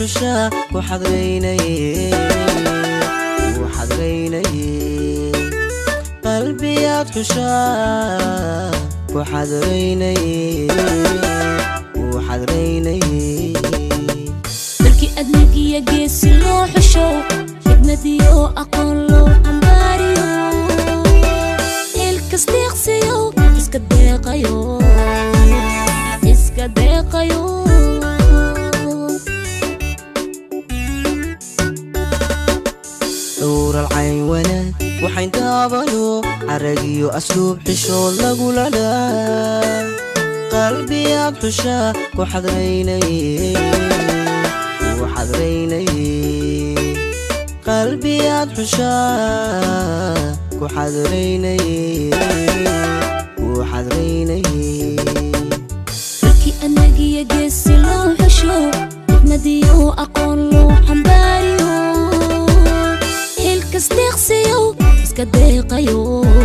xushaa ku xadraynaye ku xadraynaye qalbiyaad xushaa ku xadraynaye ku xadraynaye dalkii adnigiya geesi loo xushow xigmadiyo aqoon loo xambaariyo ilkas deeqsiyo iska deeqayo iska deeqayo dhowral cayn wanaag waxayn daabano caragiyo asluub xishood lagula dhaa qalbiyaad xushaa ku xadraynaye ku xadraynaye qalbiyaad xushaa ku xadraynaye ku xadraynaye dalkii adnigiya geesi loo xushow xigmadiyo aqoon loo xambaariyo ilkas deeqsiyo iska deeqayo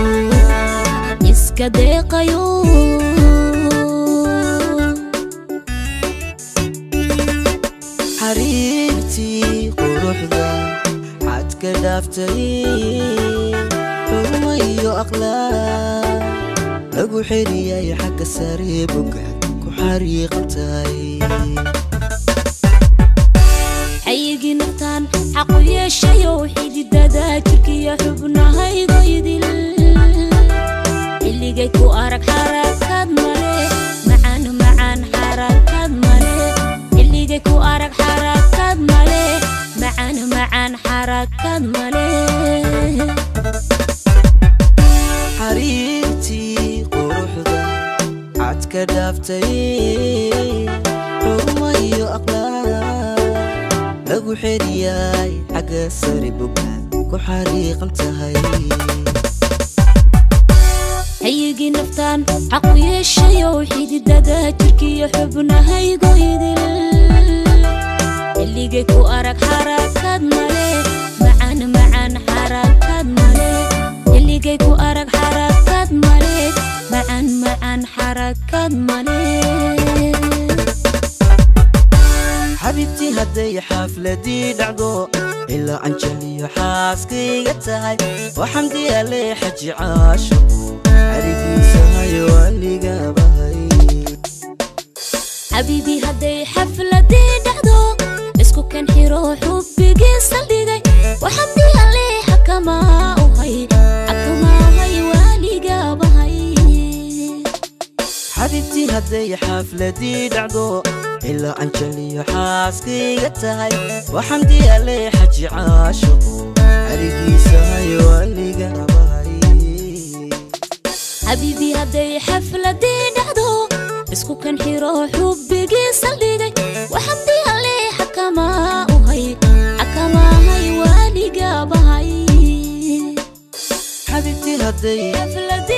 iska deeqayo xariirtii quruxda xad ka dhaaftay xurmo iyo aqlaaq lagu xeriyay xagga sare bogaad ku xariiqantay xayigii naftaan xaqu yeeshayow xididada jirkiyo xubnahaygo idil xilligay ku arag xarakaad male macaan macaan xarakaad male xilligay ku arag xarakaad male macaan macaan xarakaad male xariirtii quruxda xad ka dhaaftay xurmo iyo aqlaaq lagu xeriyay xagga sare bogaad ku xariiqan tahay xayigii naftaan xaqu yeeshayow xididada jirkiyo xubnahaygo idil xilligay ku arag xarakaad male macaan macaan xarakaad male xilligay ku arag xarakaad male macaan macaan xarakaad male xabibtii hadday xafladii dhacdo ilaa anjaliyo xaaskayga tahay oo xamdi alle xaji caashiqu arigiisahayo aligabahay xabiibii hadday xafladii dhacdo isku kan xiro xubbigii saldhigay waxamdi alle xakamaa u hay xakamaahay waaligabahay xabibtii hadday xafladii dhacdo ilaa anjaliyo xaaskayga tahay oo xamdi alle xaji caashiqu arigiisahayo aligabahay xabiibii hadday xafladii dhacdo isku kan xiro xubbigii saldhigay waxamdi alle xakamaa u hay xakamaahay waaligabahay xabibtii hadday xafladii